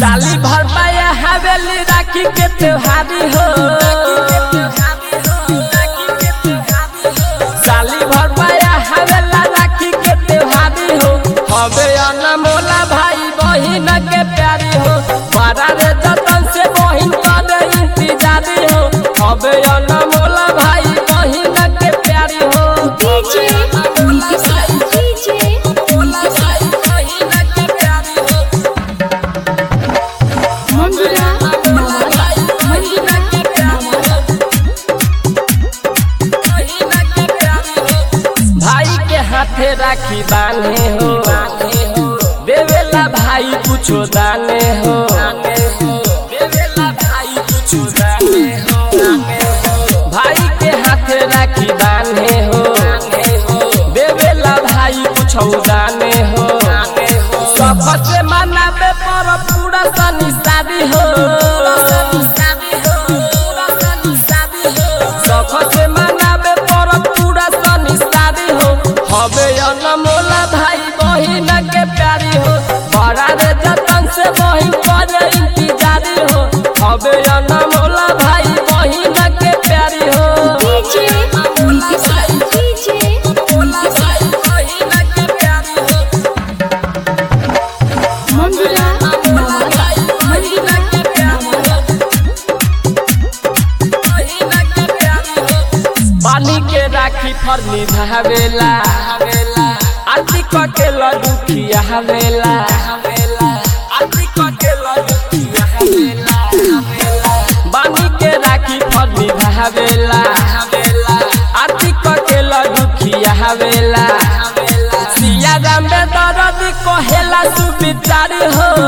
साली भर पाया हवेली राखी के त्योहारी हो साली भर पाया हवेला राखी के त्योहारी हो हवे अनमोला भाई बहिन के प्यारी हो बड़ा रे जतन से बहिन करे इंतजारी हो हवे अनमोला भाई बहिन के प्यारी हो डीजे डीजे मंजुला भाई के हाथे राखी बांधे हो देवेला भाई कुछो दाने हो देवेला भाई कुछो दाने हो भाई के हाथे राखी बांधे हो देवेला भाई कुछो दाने हो सबसे मनावे पर पूरा सनी शादी हो सबसे मनावे पर पूरा सनी शादी हो हवे अनमोला भाई बहिन के प्यारी हो बड़ा रे जतन से बहिन करे इंतजारी हो हवे अनमोला भाई बहिन के प्यारी हो डीजे डीजे मंजुला पानी के राखी फर निभावेला आरती के लडुखिया हवेला आरती के लडुखिया हवेला बानी के राखी फर निभावेला आरती के लडुखिया हवेला सिया राम दरदी कहेला सुविचारी हो